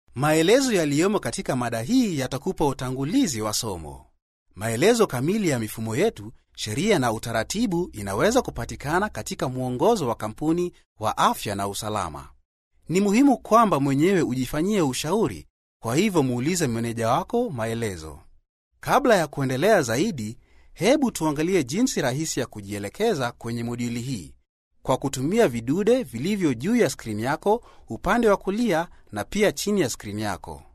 Maelezo yaliyomo katika mada hii yatakupa utangulizi wa somo. Maelezo kamili ya mifumo yetu, sheria na utaratibu inaweza kupatikana katika mwongozo wa kampuni wa afya na usalama. Ni muhimu kwamba mwenyewe ujifanyie ushauri, kwa hivyo muulize meneja wako maelezo. Kabla ya kuendelea zaidi, hebu tuangalie jinsi rahisi ya kujielekeza kwenye moduli hii kwa kutumia vidude vilivyo juu ya skrini yako upande wa kulia na pia chini ya skrini yako.